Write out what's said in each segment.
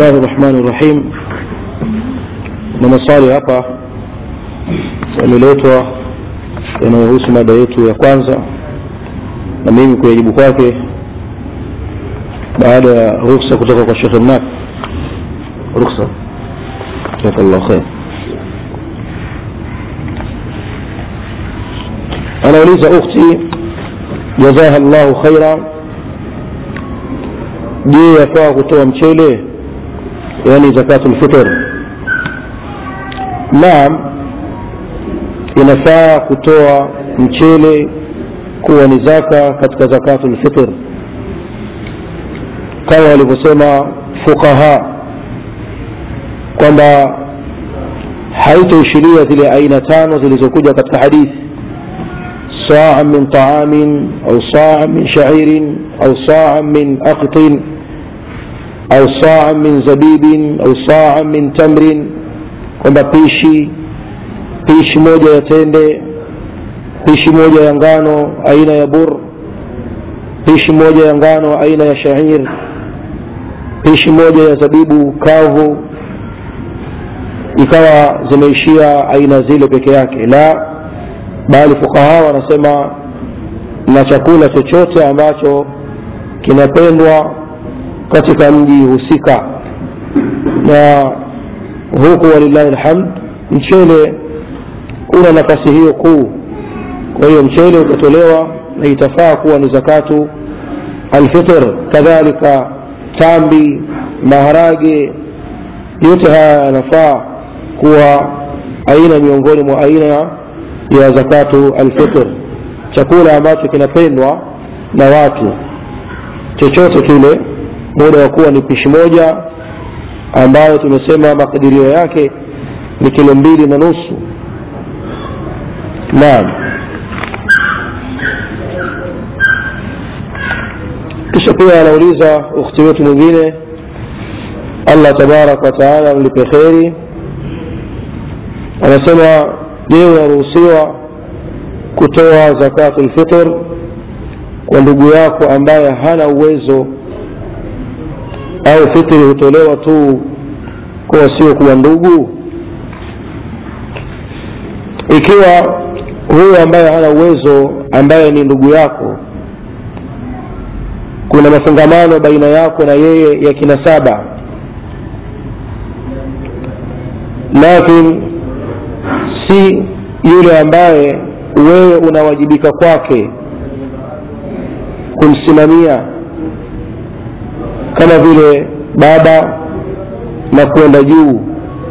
الله الرحمن الرحيم na maswali hapa yameletwa yanayohusu mada yetu ya kwanza na mimi kuyajibu kwake baada ya ruksa kutoka kwa shekhe mnak ruksa jazakallah khair anauliza ukhti jazaha llahu khaira je yafaa kutoa mchele yani zakatul fitr naam inafaa kutoa mchele kuwa ni zaka katika zakatul fitr kama walivyosema fuqaha kwamba haitoishiria zile aina tano zilizokuja katika hadithi saa min taamin au saa min shairin au saa min aqtin au saa min zabibin au saa min tamrin kwamba pishi pishi moja ya tende pishi moja ya ngano aina ya bur pishi moja ya ngano aina ya shair pishi moja ya zabibu kavu ikawa zimeishia aina zile peke yake la bali fukaha wanasema na chakula chochote ambacho kinapendwa katika mji husika na huku walillahi lhamd mchele una nafasi hiyo kuu kwa hiyo mchele utatolewa na itafaa kuwa ni zakatu alfitr kadhalika tambi maharage yote haya yanafaa kuwa aina miongoni mwa aina ya zakatu alfitr chakula ambacho kinapendwa na watu chochote kile muda wa kuwa ni pishi moja ambayo tumesema makadirio yake ni kilo mbili na nusu naam kisha pia anauliza ukhti wetu mwingine allah tabaraka wataala amlipe kheri anasema je unaruhusiwa kutoa zakatu lfitr kwa ndugu yako ambaye hana uwezo au fitri hutolewa tu kwa sio kuwa ndugu ikiwa huyo ambaye hana uwezo ambaye ni ndugu yako kuna mafungamano baina yako na yeye ya kinasaba lakin si yule ambaye wewe unawajibika kwake kumsimamia kama vile baba na kwenda juu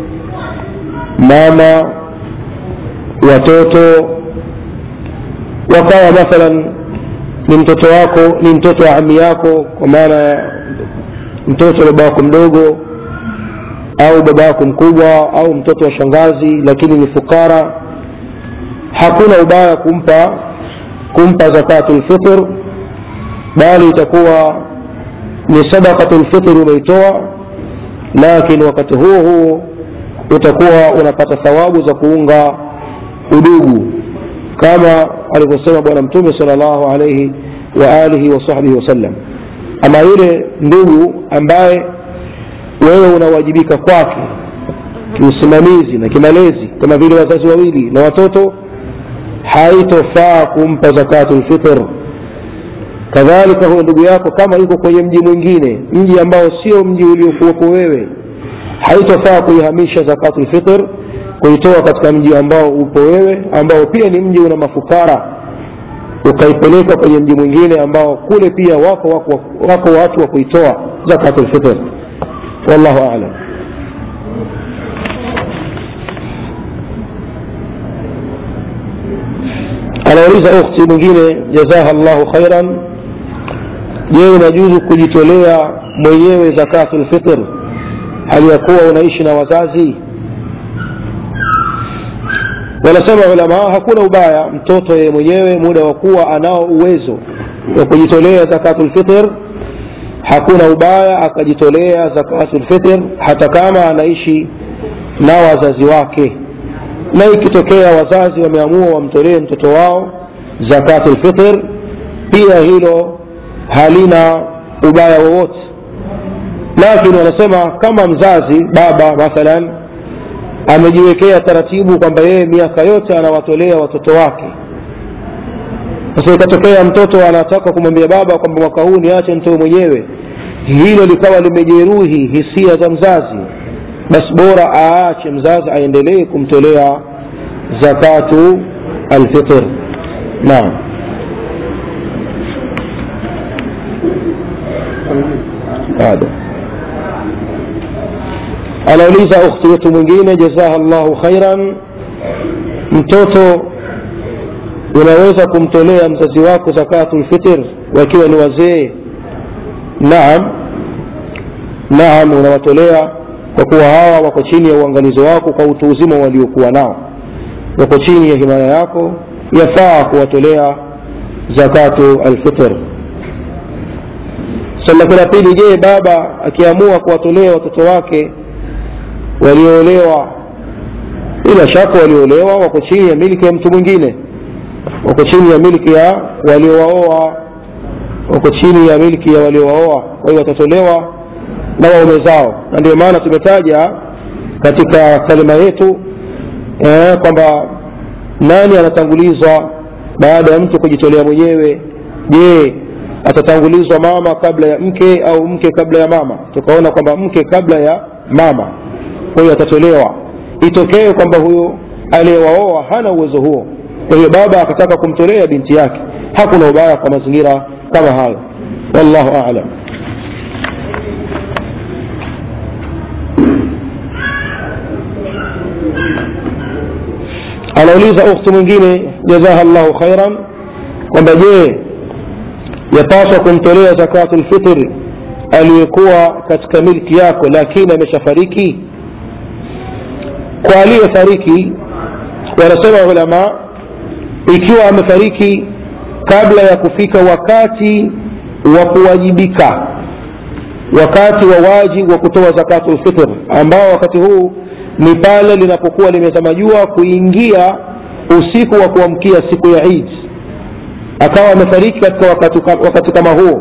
mama watoto wakawa mathalan ni mtoto wako ni mtoto wa ami yako kwa maana ya mtoto wa baba wako mdogo au baba yako mkubwa au mtoto wa shangazi lakini ni fukara hakuna ubaya kumpa kumpa zakatu lfitr bali itakuwa ni sadaqatu lfitri umeitoa lakini wakati huo huo utakuwa unapata thawabu za kuunga udugu kama alivyosema bwana mtume sal llahu alaihi waalihi wasahbihi wasallam ama yule ndugu ambaye wewe unawajibika kwake kiusimamizi na kimalezi kama vile wazazi wawili na watoto haitofaa kumpa zakatu lfitr kadhalika huyo ndugu yako kama yuko kwenye mji mwingine mji ambao sio mji uliokuwepo wewe haitofaa kuihamisha zakatu lfitr kuitoa katika mji ambao upo wewe ambao pia ni mji una mafukara ukaipeleka kwenye mji mwingine ambao kule pia wako wako, wako watu wa kuitoa zakatu lfitr wallahu alam anauliza ukhti mwingine jazaha llahu khairan je unajuzu kujitolea mwenyewe zakatu lfitr hali ya kuwa unaishi na wazazi wanasema ulamaa hakuna ubaya mtoto yeye mwenyewe muda wa kuwa anao uwezo wa kujitolea zakatu lfitr hakuna ubaya akajitolea zakatu lfitr hata kama anaishi na wazazi wake na ikitokea wazazi wameamua wamtolee mtoto wao zakatu lfitr pia hilo halina ubaya wowote lakini wanasema kama mzazi baba mathalan amejiwekea taratibu kwamba yeye miaka yote anawatolea watoto wake sasa ikatokea mtoto anataka kumwambia baba kwamba mwaka huu niache nitoe mwenyewe hilo likawa limejeruhi hisia za mzazi basi bora aache mzazi aendelee kumtolea zakatu alfitr naam hada anauliza ukhti wetu mwingine jazaha llahu khairan mtoto unaweza kumtolea mzazi wako zakatu lfitr wakiwa ni wazee naam naam unawatolea kwa kuwa hawa wako chini ya uangalizi wako kwa utu uzima waliokuwa nao wako chini ya himaya yako yafaa kuwatolea zakatu alfitr swali la pili je baba akiamua kuwatolea watoto wake walioolewa bila shaka walioolewa wako chini ya milki ya mtu mwingine wako chini ya milki ya waliowaoa wako chini ya milki ya waliowaoa kwa hiyo watatolewa na waume zao na ndio maana tumetaja katika kalima yetu eh, kwamba nani anatangulizwa baada ya mtu kujitolea mwenyewe je atatangulizwa mama kabla ya mke au mke kabla ya mama tukaona kwamba mke kabla ya mama kwa hiyo atatolewa itokee kwamba huyo aliyewaoa hana uwezo huo kwa hiyo baba akataka kumtolea binti yake hakuna ubaya kwa mazingira kama hayo wallahu alam anauliza ukhti mwingine jazaha llahu khairan kwamba je yapaswa kumtolea zakatu lfitri aliyekuwa katika milki yako lakini ameshafariki kwa aliyefariki wanasema ulama ikiwa amefariki kabla ya kufika wakati wa kuwajibika wakati wa wajibu wa kutoa zakatu lfitr ambao wakati huu ni pale linapokuwa limezama jua kuingia usiku wa kuamkia siku ya Eid akawa amefariki katika wakati, wakati kama huo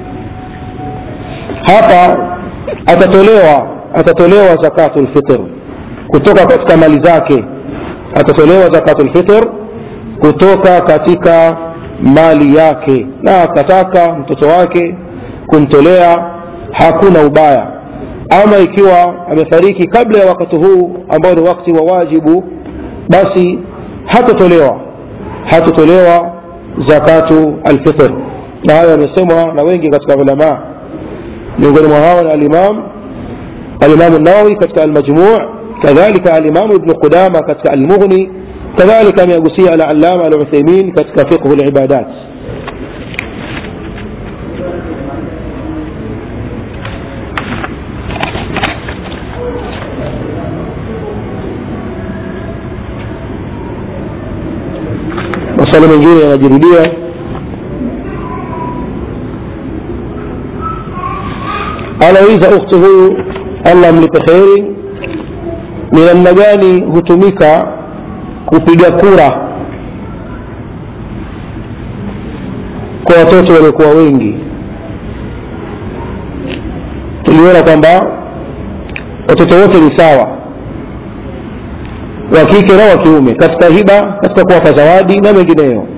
hapa atatolewa atatolewa zakatu lfitr kutoka katika mali zake atatolewa zakatu lfitr kutoka katika mali yake na akataka mtoto wake kumtolea hakuna ubaya ama ikiwa amefariki kabla ya wakati huu ambao ni wakati wa wajibu basi hatotolewa hatotolewa zakatu alfitr na hayo yamesemwa na wengi katika ulamaa miongoni mwa hao ni alimam alimamu nawawi katika almajmuu kadhalika alimamu ibnu qudama katika almughni kadhalika ameagusia alalama aluthaimin katika fiqhu libadat maswali mengine yanajirudia anauliza ukhti huyu allah mlipe kheri ni namna gani hutumika kupiga kura kwa watoto waliokuwa wengi tuliona kwamba watoto wote ni sawa wa kike na wa kiume katika hiba katika kuwapa zawadi na mengineyo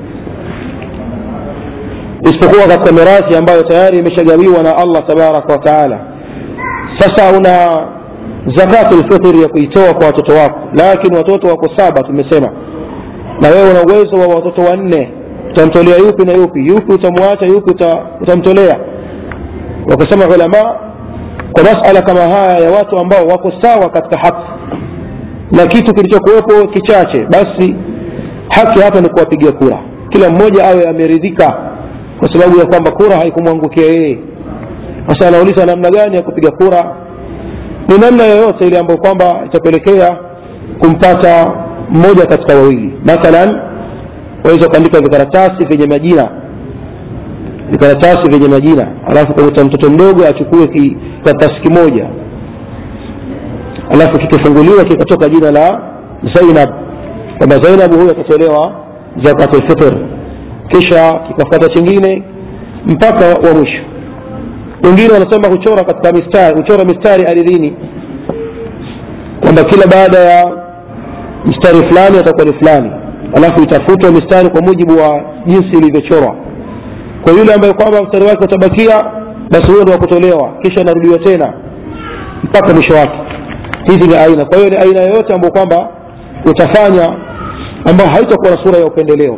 isipokuwa katika mirathi ambayo tayari imeshagawiwa na allah tabaraka wa taala sasa una zakatu lfitri ya kuitoa kwa watoto wako lakini watoto wako saba tumesema na wewe una uwezo wa watoto wanne utamtolea yupi na yupi yupi utamwacha yupi uta, utamtolea wakasema ulama kwa masala kama haya ya watu ambao wako sawa katika haki na kitu kilichokuwepo kichache basi haki hapa ni kuwapigia kura kila mmoja awe ameridhika kwa sababu ya kwamba kura haikumwangukia yeye sasa anauliza namna gani ya kupiga kura ni namna yoyote ile ambayo kwamba itapelekea kumpata mmoja katika wawili mathalan waweza ukaandika vikaratasi vyenye majina vikaratasi vyenye majina alafu kakuta mtoto mdogo achukue kikaratasi kimoja alafu kikifunguliwa kikatoka jina la zainab kwamba zainab huyo atatolewa zakatul fitr kisha kikafuata chingine mpaka wa mwisho wengine wanasema huchora katika mistari huchora mistari ardhini kwamba kila baada ya mstari fulani atakuwa ni fulani alafu itafutwa mistari kwa mujibu wa jinsi ilivyochorwa kwa yule ambaye kwamba mstari wake utabakia basi huyo ndo wakutolewa kisha anarudiwa tena mpaka mwisho wake hizi ni aina kwa hiyo ni aina yoyote ambayo kwamba utafanya ambayo haitakuwa na sura ya upendeleo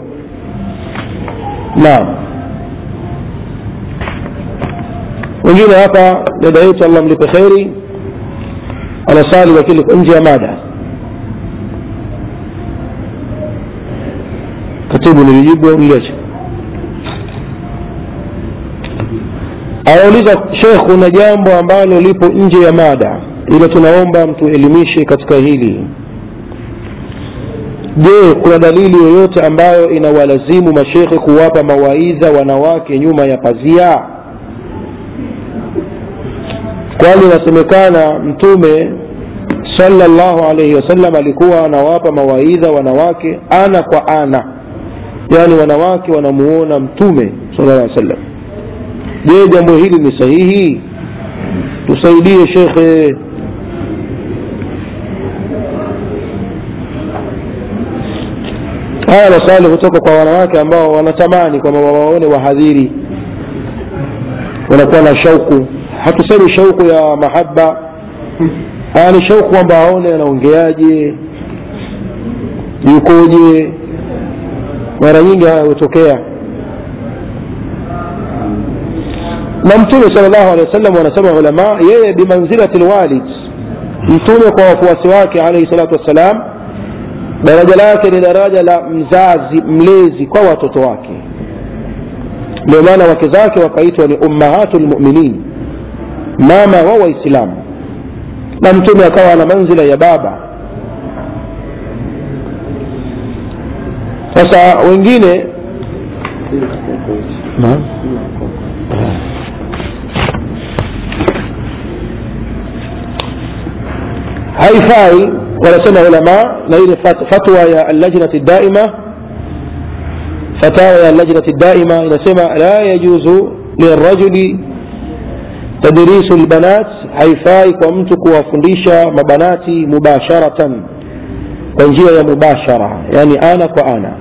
naam wengine hapa dada yetu allah mlipe kheri anasali lakini nje ya mada katibu nilijibu au niliacha anauliza shekh kuna jambo ambalo lipo nje ya mada ila tunaomba mtuelimishe katika hili je kuna dalili yoyote ambayo inawalazimu mashekhe kuwapa mawaidha wanawake nyuma ya pazia kwani inasemekana mtume sallallahu alaihi wasallam alikuwa anawapa mawaidha wanawake ana kwa ana yaani wanawake wanamuona mtume sallallahu alaihi wasallam je jambo hili ni sahihi tusaidie shekhe haya maswali kutoka kwa wanawake ambao wanatamani kwamba wawaone wahadhiri wanakuwa na shauku hatusemi shauku ya mahaba haya ni shauku kwamba aone anaongeaje yukoje mara nyingi haya hutokea na mtume sal llahu alehi wa sallam wanasema ulama yeye bimanzilati lwalid mtume kwa wafuasi wake alaihi salatu wassalam daraja lake ni daraja la mzazi mlezi kwa watoto wake ndio maana wake zake wakaitwa ni ummahatu lmuminin mama wa waislamu na mtume akawa na manzila ya baba sasa wengine na? haifai wanasema ulama na ile fatwa ya allajnati daima fatawa ya allajnati daima inasema la yajuzu lirajuli tadrisu lbanat haifai kwa mtu kuwafundisha mabanati mubasharatan kwa njia ya mubashara yani ana kwa ana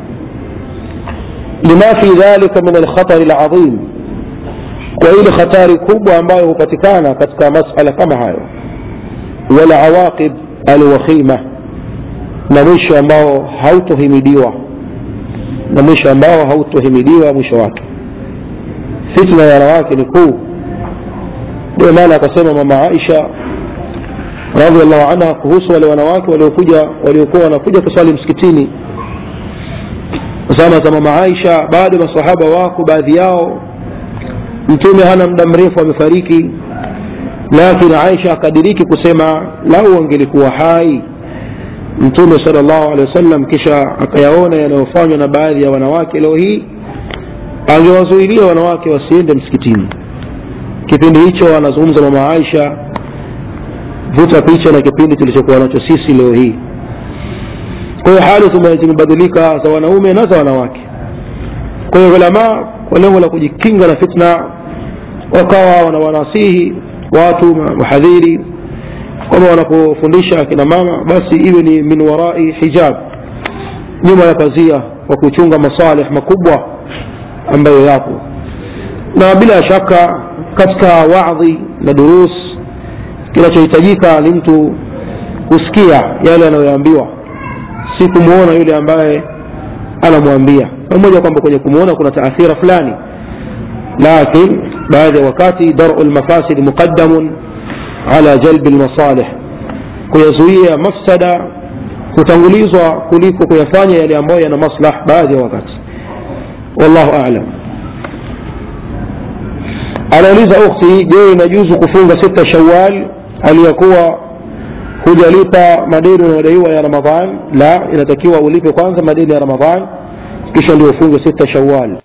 lima fi dhalika min alkhatari ladhim kwa ile hatari kubwa ambayo hupatikana katika masala kama hayo walawaqib alwakhima na mwisho ambao hautohimidiwa na mwisho ambao hautohimidiwa mwisho wake fitna ya wanawake ni kuu ndio maana akasema mama aisha radiallahu anha kuhusu wale wanawake waliokuja waliokuwa wanakuja kuswali msikitini zama za mama aisha bado masahaba wako baadhi yao mtume hana muda mrefu amefariki lakini aisha akadiriki kusema lau angelikuwa hai mtume sal llahu alehi wasallam kisha akayaona yanayofanywa na baadhi ya wanawake leo hii angewazuilia wanawake wasiende msikitini kipindi hicho anazungumza mama aisha vuta picha na kipindi tulichokuwa nacho sisi leo hii kwa hiyo hali zimebadilika za wanaume na za wanawake kwa hiyo ulama kwa lengo la kujikinga na fitna wakawa wanawanasihi watu wahadhiri kwamba wanapofundisha akina mama basi iwe ni min warai hijab nyuma ya pazia kwa kuchunga masalih makubwa ambayo yapo na bila shaka katika wadhi na durus kinachohitajika ni mtu kusikia yale anayoambiwa si kumwona yule ambaye anamwambia pamoja kwamba kwenye kumwona kuna taathira fulani lakin baadhi ya wakati daru lmafasid muqaddamun ala jalbi lmasalih kuyazuia mafsada hutangulizwa kuliko kuyafanya yale ambayo yana maslah baadhi ya wakati wallahu alam anauliza ukhti je inajuzu kufunga sita shawal aliyakuwa hujalipa madeni unayodaiwa ya ramadhan la inatakiwa ulipe kwanza madeni ya ramadhan kisha ndio ufunge sita shawal